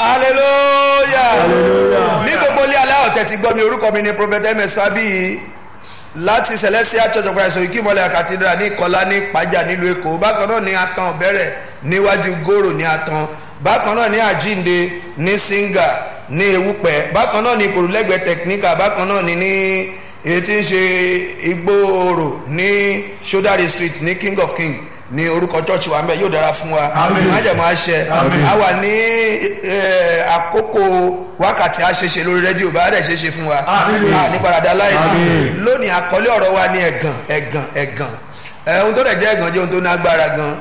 hallelujah ní gbogbo ilé aláwọ̀ tẹ̀tí gbọ́ mi orúkọ mi ni prophet ms fabi láti celestial church of christ òyìnkí mọ́lẹ̀ cathedral ní ìkọlá ní ìpájà nílùú èkó bákan náà ní atan bẹ̀rẹ̀ níwájú gòrò ní atan bákan náà ní àjínde ní singa ní ewúpẹ́ bákan náà ní ìkòròlẹ́gbẹ̀ẹ́ technical bákan náà ní ní èyí tí ń ṣe igbóòrò ní sodari street ní king of king ní orúkọ church wa ń bẹ yóò dára fún wa májèmọ àṣẹ a wà ní eh, àkókò wákàtí àṣeṣe lórí rédíò bá dẹ̀ ṣeṣe fún wa ní paradà láìpẹ́ lónìí àkọlé ọ̀rọ̀ wa ní ẹ̀gàn ẹ̀gàn ẹ̀gàn Eh, ohun tó dẹ̀ jẹ́ ẹ̀gàn jẹ́ ohun tó ní agbára gan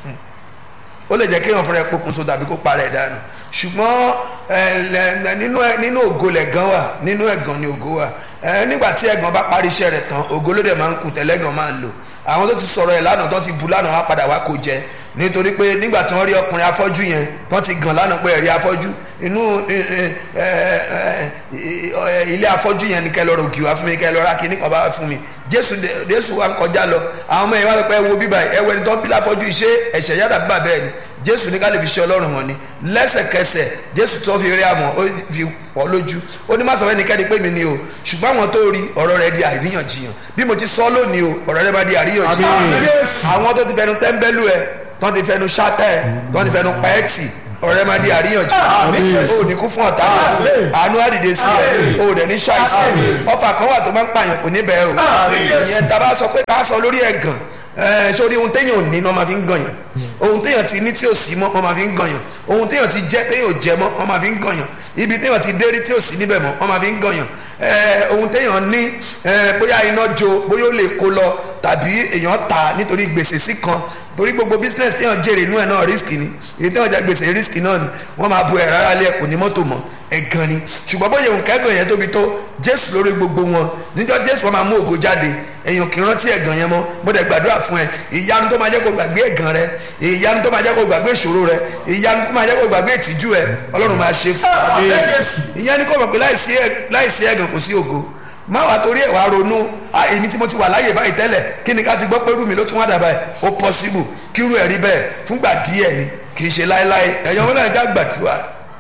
ó lè jẹ́ kéèyàn fúnra ẹ̀ pokùnso tàbí kó para ẹ̀ dànù ṣùgbọ́n eh, lẹ- nínú ẹ- nínú ògo lẹ̀gàn wà nínú ẹ̀gàn ni ògo wà Eh, nígbà tí ẹ̀gàn bá parí iṣẹ́ rẹ̀ tán ògo ló dẹ̀ máa ń kù tẹ́lẹ̀gàn máa ń lò àwọn tó ti sọ̀rọ̀ ẹ̀ lánàá tó ti bu lánàá wá padà wá kó jẹ nítorí pé nígbà tí wọ́n rí ọkùnrin afọ́jú yẹn wọ́n ti gàn lánàá pé ẹ̀rí afọ́jú inú eh, eh, eh, eh, ilé afọ́jú yẹn ni kẹ́ lọ́ọ́ rògì wá fún mi kẹ́ lọ́ọ́ ra kíní kan bá wá fún mi jésù dé- jésù wa ń kọjá lọ àwọn ọmọ yẹn wá sọ pé ẹ wo bíbá ẹ wẹni tó ń bí láfọ́jú iṣẹ́ ẹ̀ṣẹ̀ yàtọ̀ bíbá bẹ́ẹ̀ ni jésù ní ká lè fi ṣe ọlọ́run wọn ni lẹ́sẹ̀kẹsẹ̀ jésù tó fi rí àmọ́ ó fi pọ̀ lójú ó ní má sọ fẹ́nikẹ́ni pé mi ni o ṣùgbọ́n àwọn tó rí ọ̀rọ̀ rẹ̀ di àríyànjiyàn bí mo ti sọ lónìí o ọ̀rọ̀ rẹ̀ bá di àríyànjiyàn àwọn tó ti fẹnu tẹ́ńbẹ́lú ẹ tó ti fẹnu ṣátẹ́ ẹ tó ti fẹnu pẹ́ẹ́tì ọ̀rọ̀ rẹ̀ máa di àríyànjiyàn o ò ní kú fún ọ̀tá àánú àdìde sí ẹ o ò dẹ̀ ní ṣàìsàn ọfà kan wà tó máa ń pààyàn kò ní bẹ́ẹ̀ o ìyẹn tá a bá sọ pé ká sọ lórí ẹ̀gàn ẹ sórí ohun téèyàn ò ní ni wọ́n máa fi ń gànyàn ohun téèyàn ti ní tí ò sí mọ́ wọ́n máa fi ń gànyàn ohun téèyàn ti jẹ́ téèyàn ò jẹ mọ́ wọ́n máa fi ń gànyàn ibi téèyàn ti dérí tí ò sí níbẹ̀ mọ́ wọ́n máa fi ń gànyàn ẹ ohun téèyàn ní ẹ bóyá iná jó bóyá ó lè kó lọ tàbí èèyàn tà nítorí gbèsè sí kan torí gbogbo business téèyàn jèrè inú ẹ̀ náà risk ni èyí téèyàn jẹ gbèsè risk náà ni wọ́n máa bu ẹ̀ rárá lé ẹ̀ kò ní mọ́tò mọ́ ẹ̀gàn ni ṣùgbọ́n bóyá òun kẹ́gàn yẹn tóbi tó jésù lórí gbogbo wọn níjọ́ jésù wọn máa mú ògo jáde èèyàn kì í rántí ẹ̀gàn yẹn mọ́ mo dẹ̀ gbàdúrà fún ẹ ìyanu tó máa jẹ́ kó gbàgbé ẹ̀gàn rẹ ìyanu tó máa jẹ́ kó gbàgbé ìṣòro rẹ ìyanu tó máa jẹ́ kó gbàgbé ìtìjú ẹ ọlọ́run máa ṣe fún ọ ìyẹn ni kò mọ̀ pé láìsí ẹ̀- láìsí ẹ̀gàn kò sí ògo má wàá torí ẹ̀ wá ronú "Ah, èmi tí mo ti wà láyè báyìí tẹ́lẹ̀ kí ni ká ti gbọ́ pé rú mi ló tún wá dàbà ẹ̀ ó possible kírú ẹ̀ rí bẹ́ẹ̀ fúngbà díẹ̀ ni kì í ṣe láéláé ẹ̀yàn wọn náà já gbàdúrà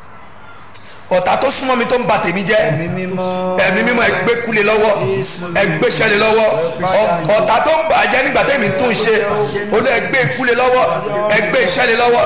ọ̀tá tó súnmọ́ mi tó ń ba tèmi jẹ́ Ẹ̀mí mímọ́. ẹ̀mí mímọ́ ẹgbẹ́ kúlẹ̀ lọ́wọ́ ẹgbẹ́ ṣẹlẹ̀ lọ́wọ́ Ọ- ọ̀tá tó ń bàjẹ́ nígbà tèmi tún ń ṣe olú ẹgbẹ́ kúlẹ̀ lọ́wọ́ ẹgbẹ́ ìṣẹ̀lẹ̀ lọ́wọ́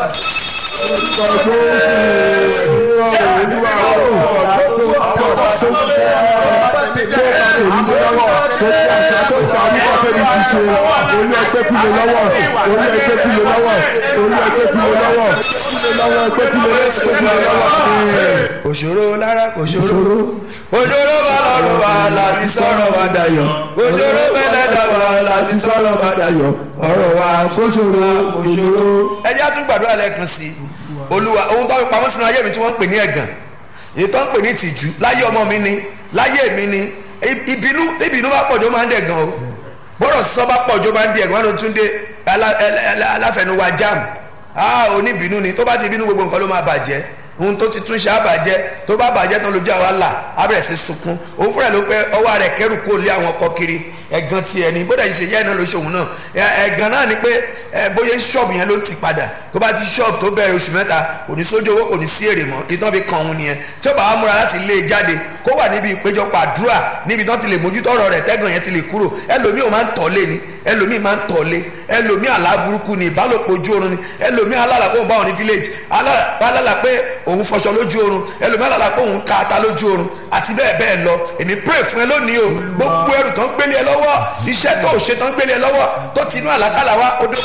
òṣòro lára kò ṣòro òṣòro bá lọ́rùn wa láti sọ̀rọ̀ wa dayọ̀ òṣòro bẹ́lẹ́dà wa láti sọ̀rọ̀ wa dayọ̀ ọ̀rọ̀ wa kò ṣòro kò ṣòro. ẹ jẹ́ àtúntò gbàdúrà lẹ́ẹ̀kan sí i olúwa ohun tó ń pamọ́ sínú ayé mi tí wọ́n ń pè ní ẹ̀gàn èyí tó ń pè ní tìjú láyé ọmọ mi ni láyé mi ni I- ìbínú ìbínú bá pọ̀jọ́ máa ń dẹ̀gàn o bọ́rọ̀ sísọ bá pọ̀jọ́ máa ń di ẹ̀gàn wọn ló tún dé alá- ẹlẹ́- ẹlẹ́- aláfẹnuwa jam ah oníbínú ni tó bá ti bínú gbogbo nǹkan ló máa bàjẹ́ ohun tó ti tún ṣe àbàjẹ́ tó bá bàjẹ́ tán lójú àwa là á bẹ̀rẹ̀ sí sunkún òun fúnra ló pẹ́ ọwọ́ rẹ̀ kẹ́rù kó lé àwọn ọkọ kiri ẹ̀gàn ti ẹni bó dẹ̀ ṣe yẹ́ iná lóṣù òun náà Ẹ- ẹ̀gàn náà ni pé ẹ, bóyá ṣọ́ọ̀bù yẹn ló ti padà tó bá ti ṣọ́ọ̀bù tó bẹ̀rẹ̀ oṣù mẹ́ta kò ní sójú owó kò ní sí èrè mọ́ ìtàn fi kan òun nìyẹn tí ó bá wá múra láti lé e jáde kó wà níbi ìpéjọpọ̀ àdúrà níbi tán ti lè mójútó ọ̀rọ̀ rẹ̀ tẹ́gàn yẹn ti lè kúrò ẹlòmíì ò máa ń tọ̀lé ni ẹlòmíì máa ń tọ̀lé ẹlòmíì àlá burúkú ni ìbálòpọ̀ ojú oorun ni ẹlòmíì alálà pé òun bá òun ní village alá- alálà pé òun fọṣọ lójú oorun ẹlòmíì alálà pé òun ka ata lójú oorun àti bẹ́ẹ̀ bẹ́ẹ̀ lọ èmi pray fún ẹ lónìí o gbogbo ẹrù tán gbélé ẹ lọ́wọ́ iṣẹ́ tó ò ṣe tán gbélé ẹ lọ́wọ́ tó ti inú àlákàlà wá odò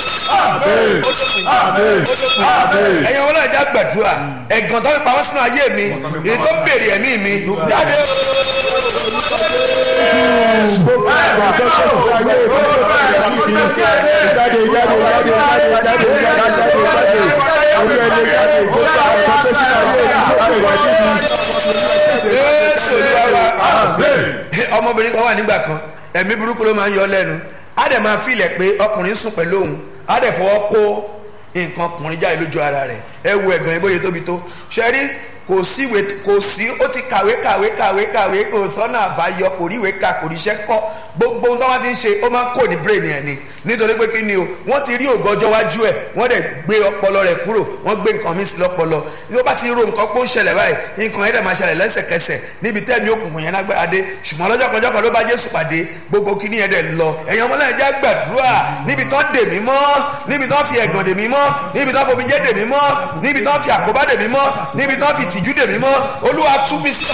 ẹ̀yin wọn náà já gbàdúrà ẹ̀gàn tó fi pamọ́ sínú ayé mi èyí tó ń bèrè ẹ̀mí mi jáde Jésù olúwa ọmọbìnrin kan wà nígbà kan ẹ̀mí burúkú ló máa ń yọ lẹ́nu á dẹ̀ máa filẹ̀ pé ọkùnrin sùn pẹ̀lú òun á dẹ̀ fọwọ́ kó nǹkan ọkùnrin jáde lójú ara rẹ̀ ẹ wo ẹ̀gàn ìbóye tóbi tó ṣe rí kò kò sí ìwé kò sí ó ti kàwé kàwé kàwé kàwé kò sọ́nà àbáyọ kò rí ìwé kà kò ríṣẹ́ kọ́ gbogbo ohun tó wá ti ń ṣe ó máa ń kó ní brain ẹ̀ ni nítorí pé kí ni o wọ́n ti rí ògọ́jọ́ wájú ẹ̀ wọ́n dẹ̀ gbé ọpọlọ rẹ̀ kúrò wọ́n gbé nǹkan mi sí lọ́pọlọ ní ó bá ti ro nǹkan pé ó ń ṣẹlẹ̀ báyìí nǹkan yẹn dẹ̀ máa ṣẹlẹ̀ lẹ́sẹ̀kẹsẹ̀ níbi tẹ́mi òkùnkùn yẹn lágbára dé ṣùgbọ́n lọ́jọ́ kan jọ́kan ló bá Jésù pàdé gbogbo kíní yẹn dẹ̀ lọ ẹ̀yin ọmọ náà já gbàdúrà níbi tán dè mí mọ́ níbi tán fi ẹ̀gàn dè mí mọ́ níbi tán fomijé dè mí mọ́ níbi tán fi àkóbá dè mí mọ́ níbi tán fi tìjú dè mí mọ́ Olúwa tú mi sí.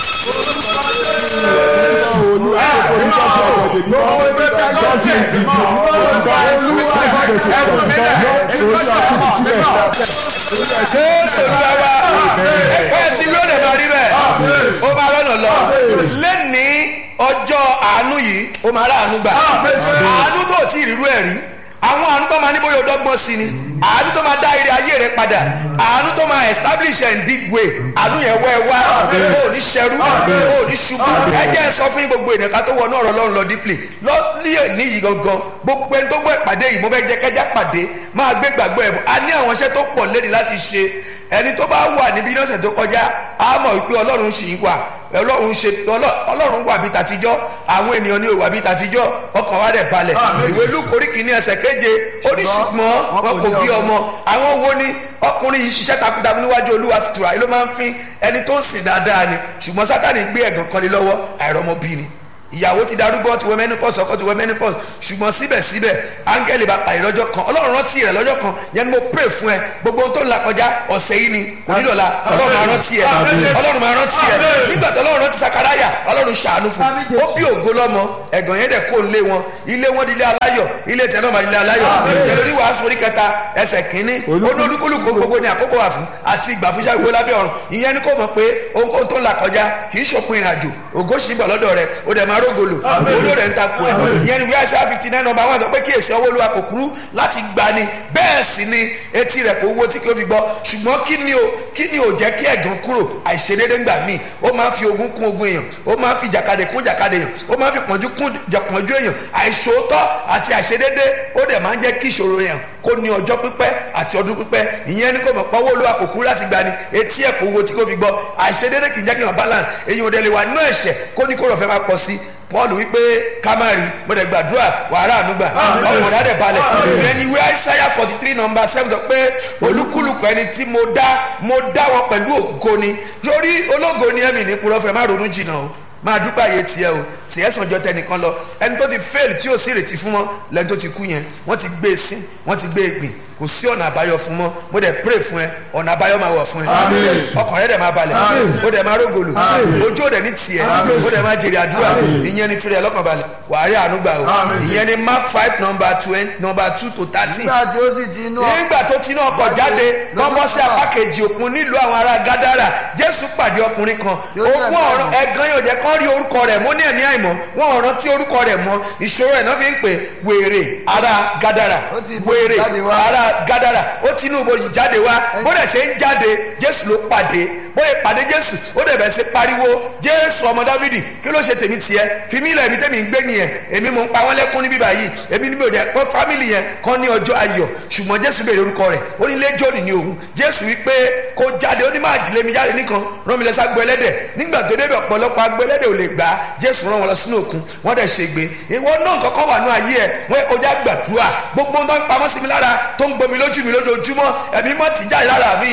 Jésù Olúwa ẹgbẹ́ tí yóò lè máa rí bẹ́ẹ̀ ó máa rọ́nà lọ lẹ́ni ọjọ́ àánú yìí ó máa rà àánú gbà àánú tó tí ì rírú ẹ̀ rí àwọn àánú tó máa ní bóyá ọdọ́gbọ́n sí ni àánú tó máa dá ire ayé rẹ padà àánú tó máa establish in big way àánú yẹn wẹ́ wá ó ní ṣẹrú ó ní ṣubú ẹ jẹ́ sọ fún gbogbo ènìyàn ká tó wọnú ọ̀rọ̀ Ọlọ́run lọ dípìlì lọ́sílẹ̀ níyì gangan gbogbo ẹni tó gbọ́ ìpàdé yìí mo fẹ́ jẹ́ kẹ́já pàdé máa gbé gbàgbọ́ ẹ̀ a ní àwọn iṣẹ́ tó pọ̀ lẹ́ni láti ṣe ẹni tó bá wà níbi lọ́sẹ̀ tó kọjá á mọ̀ wípé Ọlọ́run ṣì ń wà ọlọ́run ṣe ọlọ́run wà bí tàtijọ́ àwọn ènìyàn ní òwà bí tàtijọ́ ọkàn wa dẹ̀ balẹ̀ ìwé lúkórí kìíní ẹsẹ̀ keje ó ní ṣùgbọ́n wọn kò bí ọmọ àwọn wo ni ọkùnrin yìí ṣiṣẹ́ takuntakun níwájú olúwa fìtura yìí ló máa ń fín ẹni tó ń sìn dáadáa ni ṣùgbọ́n sátani gbé ẹ̀gàn kan lé lọ́wọ́ àìrọ́mọbí ni ìyàwó ti darúgbó ti wọ menopause ọkọ ti wọ menopause ṣùgbọ́n síbẹ̀síbẹ̀ áńgẹ́lì bá pàdé lọ́jọ́ kan ọlọ́run rántí rẹ̀ lọ́jọ́ kan yẹn ni mo pray fún ẹ gbogbo ohun tó ń la kọjá ọ̀sẹ̀ yìí ni onídọ̀la ọlọ́run máa rántí ẹ ọlọ́run máa rántí ẹ nígbà tó ọlọ́run rántí sakaraya ọlọ́run ṣàánú fún ó bí ògo lọ́mọ ẹ̀gàn yẹn dẹ̀ kó ń lé wọn ilé wọn di ilé aláyọ̀ ilé tẹ̀ náà máa di ilé aláyọ̀ ìjẹ́ lórí wàásù orí kẹta ẹsẹ̀ kínní olólùkúlùkù gbogbo ní àkókò wà fún àti ìgbà fún iṣẹ́ ìwé lábẹ́ ọ̀run ìyẹn ni kò mọ̀ pé ohun tó ń la kọjá kì í ṣòpin ìrìnàjò ògo ṣì ń bọ̀ lọ́dọ̀ rẹ̀ ó dẹ̀ máa rógolo olóòrè ń takò ẹ̀ ìyẹn ni wíwáṣẹ́ fifty nine number one sọ pé kíyèsí ọwọ́ olúwa kò kúrú láti gbani bẹ́ẹ̀ sì ni etí rẹ̀ kò wó tí kò fi gbọ́ ṣùgbọ́n kí ni o kí ni o jẹ́ kí ẹ̀gàn kúrò àìṣedédé ńgbà míì ó máa ń fi ogun kún ogun èèyàn ó máa ń fi jàkadì kún jàkadì èèyàn ó máa ń fi pọ̀njú kún pọ̀njú èèyàn àìṣòótọ́ àti àìṣedédé ó dẹ̀ máa ń jẹ́ kí ìṣòro yẹn kó ní ọjọ́ pípẹ́ àti ọdún pípẹ́ ìyẹn ni kò mọ̀ pé ọwọ́ olúwa kò kúrú láti gbani etí ẹ̀ kò wo tí kò fi gbọ́ àìṣedédé kì í jẹ́ kí wọ́n balance èèyàn ò dẹ̀ lè wà nínú ẹ̀ṣẹ̀ kó ní kó rọ̀ fẹ́ máa pọ̀ sí paul wípé kamari mo dẹ̀ gbàdúrà wàhálà ànúgbà ọkùnrin adẹ̀ balẹ̀ ìyẹn ni ìwé isaiah forty three number seven sọ pé olúkúlùkù ẹni tí mo dá mo dá wọn pẹ̀lú ògo ni lórí ológo ni ẹ̀mí ní purọ́fẹ́ má ronú jìnnà o máa dúpẹ́ àyè tiẹ̀ o tiẹ̀ sàn jọ tẹnìkan lọ ẹni tó ti fail tí ò sí ìrètí fún mọ́ lẹ́ni tó ti kú yẹn wọ́n ti gbé e sí wọ́n ti gbé e gbìn kò sí ọ̀nà àbáyọ fún mọ́ mo dẹ̀ pray fún ẹ ọ̀nà àbáyọ máa wọ̀ fún ẹ ọkàn rẹ dẹ̀ máa balẹ̀ ó dẹ̀ máa rógòlò ojú ò dẹ̀ ní tiẹ̀ ó dẹ̀ máa jèrè àdúrà ìyẹn ni fìrẹ̀ lọ́kàn balẹ̀ wàá rí àánú gbà o ìyẹn ni mark five number twenty number two to thirteen nígbà tí ó sì ti inú ọ- nígbà tó ti inú ọkọ̀ jáde wọ́n bọ́ sí apá kejì òkun nílùú àwọn ará gádàrà jésù pàdé ọkùnrin kan ogún ọ̀rọ̀ ẹ̀gán yóò jẹ́ kán rí orúkọ rẹ̀ mọ́ ní ẹ̀mí àìmọ́ wọ́n ọ̀rọ̀ tí orúkọ rẹ̀ mọ́ ìṣòro ẹ̀ náà fi ń pè wèrè ará gádàrà Ó ti ibojì wèrè jáde wá. ará gádàrà ó ti inú ibojì jáde wá bó dẹ̀ ṣe ń jáde jésù ló pàdé bóyá pàdé jésù ó dẹ̀ bẹ̀ sí pariwo jésù ọmọ dávidi kí ló ṣe tèmi tiẹ̀ fi mí lẹ̀ mi tèmi ń gbé nìyẹn èmi mò ń pa wọ́n lẹ́kún níbí báyìí èmi ni mi ò jẹ́ pé fámìlì yẹn kàn ní ọjọ́ ayọ̀ ṣùgbọ́n jésù béèrè orúkọ rẹ̀ ó ní lẹ́jọ́nì ní òun jésù wípé kó jáde ó ní máa dìlé mi jáde nìkan rán mi lọ sá gbọ́ ẹlẹ́dẹ̀ nígbà tó débẹ̀ ọ̀pọ̀lọpọ̀ agbó ẹlẹ́dẹ̀ ò lè gbà á jésù rán wọn lọ sínú òkun wọ́n dẹ̀ ṣègbè ìwọ náà kọ́kọ́ wà ní ayé ẹ̀ wọ́n kọjá gbàdúrà gbogbo ń tó ń pamọ́ sí mi lára tó ń gbomi lójú mi lójoojúmọ́ ẹ̀mí mọ́ ti jáde lára mi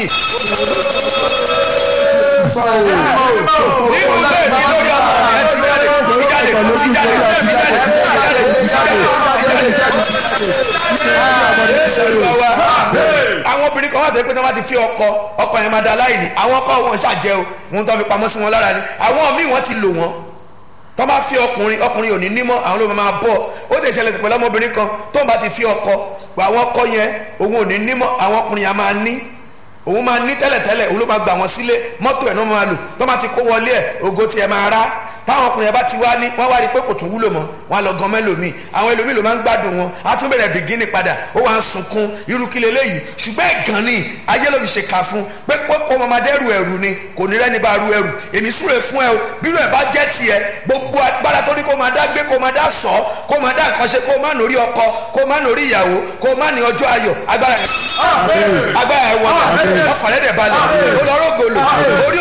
nínú ilé mi lórí ọmọ mi ẹ ti jáde ti jáde ti jáde ti jáde ti jáde ti jáde ti jáde Jésù Olúwa wa àwọn obìnrin kan wà tó yẹ pé tí wọ́n bá ti fi ọkọ ọkọ yẹn máa da láìní àwọn ọkọ wọn ṣàjẹ́ o wọn tó fi pamọ́ sí wọn lára ni àwọn míì wọ́n ti lò wọ́n tó bá fi ọkùnrin ọkùnrin ò ní nímọ̀ àwọn ló máa bọ̀ ó sì ṣẹlẹ̀ pẹ̀lú ọmọbìnrin kan tó bá ti fi ọkọ àwọn ọkọ yẹn òun ò ní nímọ̀ àwọn ọkùnrin yẹn máa ní òun máa ní tẹ́lẹ̀tẹ́lẹ̀ òun ló máa gbà wọ́n sílé mọ́tò ẹ̀ náà máa lò tó máa ti kó wọlé ẹ̀ ògo tiẹ̀ máa rá táwọn ọkùnrin yẹn bá ti wá ní wọ́n wá rí i pé kò tún wúlò mọ́ wọ́n á lọ gan mẹ́lòmíì àwọn ẹlòmíì ló máa ń gbádùn wọn á tún bẹ̀rẹ̀ bìgínì padà ó wà ń sunkún irú kí leléyìí ṣùgbọ́n ẹ̀gàn ni ayé ló fi ṣe kà fún pé kó kó ọmọ máa dẹ́rù ẹ̀rù ni kò ní rẹ́ni bá ru ẹ̀rù èmi súre fún ẹ o bírò ẹ̀ bá jẹ́ tiẹ̀ gbogbo agbára tó ní kó máa dá gbé kó máa dá sọ kó máa dá nǹkan ṣe kó má nórí ọkọ kó má nórí ìyàwó kó má ní ọjọ́ ayọ̀ agbára ẹ̀ agbára ẹ̀ wọ̀ ọkàn rẹ̀ dẹ̀ balẹ̀ ó lọ rógolo orí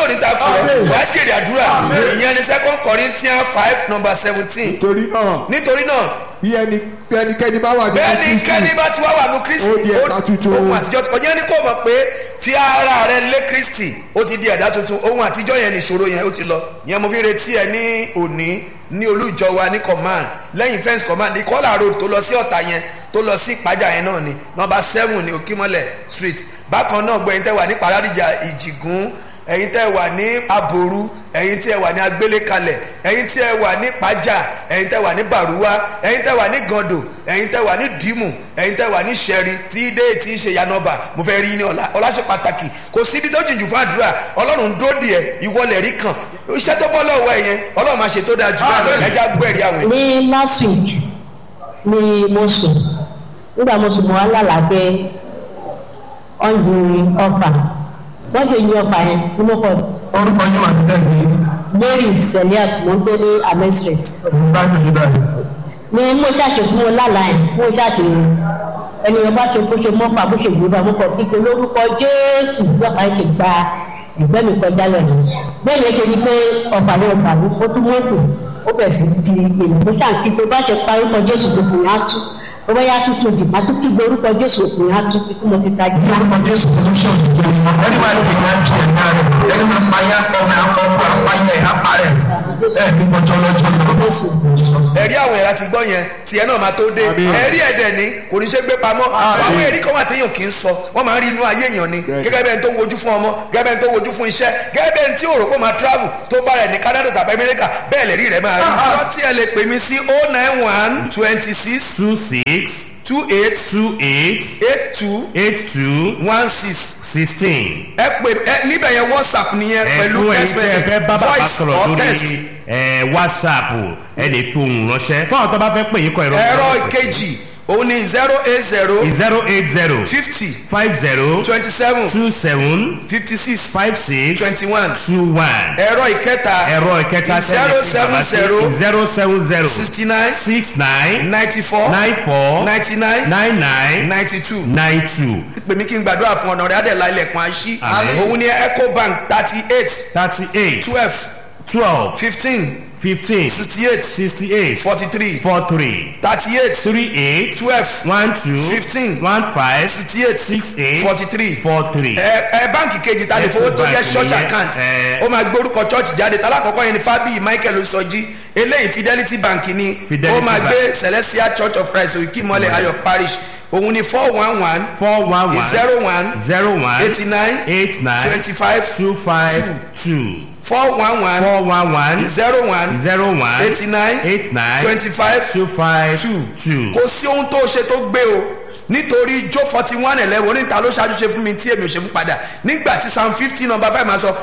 rẹ wàá jèrè àdúrà ìyẹn ni second corinthians five number seventeen torí náà nítorí náà bí ẹni bí ẹnikẹ́ni bá wà nínú bẹ́ẹ̀ni Kristi kẹ́ni bá ti wá wà ní kristi Ó di ẹ̀dá tuntun. ohun àtijọ́ ti ọjọ́ ní kò mọ̀ pé fi ara rẹ lé kristi ó ti di ẹ̀dá tuntun ohun àtijọ́ yẹn ní ìṣòro yẹn ó ti lọ yẹn mo fi retí ẹ ní òní ní olújọ wa ní command lẹ́yìn fence command ní kọ́là road tó lọ sí ọ̀tà yẹn tó lọ sí ìpájà yẹn náà ni nọmba seven ní òkímọ́lẹ̀ street bákan náà gbọ́ ẹ̀yin tẹ́ wà ní paradija ìjìgún ẹ̀yin tẹ́ wà ní aboru ẹ̀yin tẹ́ wà ní agbélékalẹ̀ ẹ̀yin tẹ́ wà ní pàjá ẹ̀yin tẹ́ wà ní bàrúwá ẹ̀yin tẹ́ wà ní gàndò ẹ̀yin tẹ́ wà ní dìímù ẹ̀yin tẹ́ wà ní sẹ́rí tí dé tí ń ṣe yanọba mo fẹ́ rí ní ọ̀la ọ̀la ṣe pàtàkì kò síbi tó jìjù fún àdúrà ọlọ́run ń dóòdì ẹ̀ ìwọlẹ̀ rí kan iṣẹ́ tó bọ́ lọ́wọ́ ẹ̀ yẹn ọlọ́run máa ṣe tó dáa jù báyìí lọ ẹja gbẹ̀rí àwìn. ní last week ni mo sùn nígbà mo sùn mo wá lálàgbé ọ̀yìn ọ̀fà wọ́n ṣe yin ọ̀fà yẹn ní mo kọ́ orúkọ yín wà níbẹ̀ ní mary seliat mo ń gbé ní amen street báyìí níbẹ̀ ní mo ṣàṣe tí mo lálàá yẹn mo ṣàṣe ẹnìyàn bá ṣe bó ṣe mọ́fà bó ṣe gbéra mo kọ̀ kíkẹ́ lórúkọ jésù lọ́pàá yìí ṣe gba ẹgbẹ́ mi kọjá lọ́nà bẹ́ẹ̀ ni ẹ ṣe ni pé ọ̀fà yẹn gbà mí ó tún mọ́tò ó bẹ̀ sí di èèyàn tó ṣàn kí pé bá ṣe parí orúkọ jésù gbogbo yẹn á tú ó bá yá tú tó dì má tó kí gbé orúkọ jésù gbogbo yẹn á tú kí mo ti tají. orúkọ jésù tó ń ṣe òjò ẹni máa ń tẹ̀lé àti ẹ̀dá rẹ̀ ẹni máa pa yá ọmọ ọkọ apáyẹ apá rẹ̀ ẹ̀ ní mọ́jọ́ lọ́jọ́ lọ. jésù ẹ̀rí àwọn ẹ̀rá ti gbọ́ yẹn tiẹ̀ náà máa tó dé ẹ̀rí ẹ̀dẹ̀ ni kò ní ṣe gbé pamọ́ àwọn ẹ̀rí kan wà téèyàn kì í sọ wọ́n máa ń rí inú ayé èèyàn ni gẹ́gẹ́ bẹ́ẹ̀ tó ń wojú fún ọmọ gẹ́gẹ́ bẹ́ẹ̀ tó ń wojú fún iṣẹ́ gẹ́gẹ́ bẹ́ẹ̀ tí òrò kó máa travel tó bá rẹ̀ ní Canada tàbí America bẹ́ẹ̀ lè rí rẹ̀ máa rí. ọ̀rọ̀ tí ẹ lè pè mí sí oh nine one twenty six two six two eight two eight eight two eight two one six sixteen. ẹ pè ẹ níbẹ̀ yẹn WhatsApp nìyẹn pẹ̀lú ẹ̀fún ẹ̀yin tẹ́ ẹ fẹ́ bá bàbá voice sọ̀rọ̀ or text lórí ẹ̀, whatsapp ẹ lè fi ohùn ránṣẹ́ fún àwọn tó bá fẹ́ pè yín kọ ìrọ̀ ẹ̀rọ ìkejì òun ni zero eight zero zero eight zero fifty five zero twenty seven two seven fifty six five six twenty one two one ẹ̀rọ ìkẹta ẹ̀rọ ìkẹta zero seven zero zero seven zero sixty nine six nine ninety four nine four ninety nine nine nine ninety two nine two pèmí kí n gbàdúrà fún ọ̀nà rẹ̀ adẹ̀lá ilẹ̀kùn àṣì Àmín. òun ni ecobank thirty eight thirty eight twelve twelve fifteen fifteen sixty eight sixty eight forty three four three thirty eight three eight twelve one two Fifteen. one five sixty eight six eight forty three four three. ẹ ẹ báǹkì kejì ta lè fowó tó jẹ́ Ecobank church nìyẹn, account ẹ. ó máa gbé orúkọ church jáde talákọ̀ọ́kọ́ yẹn ni fábíyì michael Oṣọ́jí eléyìí fidelity bank ni Fidelity ó máa Bank. gbé celestial church of christ òkìmọ́lẹ̀ ayọ̀ parish òun ni four one one four one one zero one zero one eighty nine eight nine twenty five two five two four one one four one one zero one zero one eighty nine eight nine twenty five two five two two. kò sí ohun tó ṣe tó gbé o nítorí jó forty one eleven oníta ló ṣáájú ṣe fún mi tí èmi ò ṣe fún padà nígbà tí psalm fifty number five máa sọ